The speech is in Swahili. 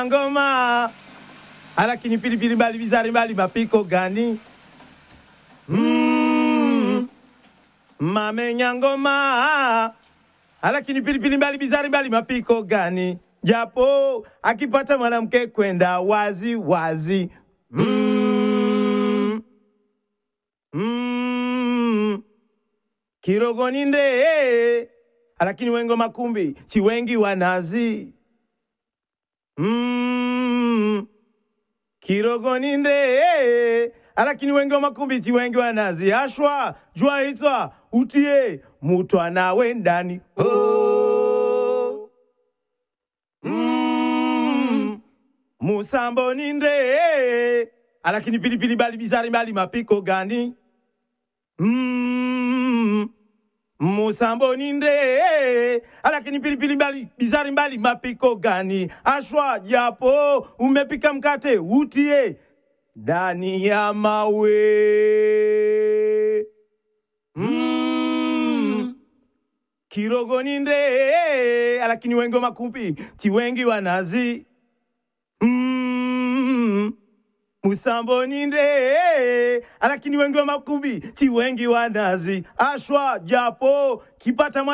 ngoma alakini pilipili mbali bizari mbali mapiko gani mm. mamenya ngoma alakini pilipili mbali bizari mbali mapiko gani japo akipata mwanamke kwenda wazi wazi mm. Mm. kirogoni nde alakini wengo makumbi si wengi wanazi mm. kirogoni nde alakini wengi wa makumbi si wengi wanazi ashwa jua itwa utie mutwa nawe ndani oh. mm. musambo ni nde alakini pilipili mbali bizari mbali mapiko gani mm. musambo ni nde alakini pilipili mbali bizari mbali mapiko gani ashwa japo umepika mkate utie ndani ya mawe mm. kirogoni nde alakini wengi wa makumbi ti wengi wanazi mm. musamboni nde alakini wengi wa makumbi ti wengi wanazi ashwa japo kipata mwa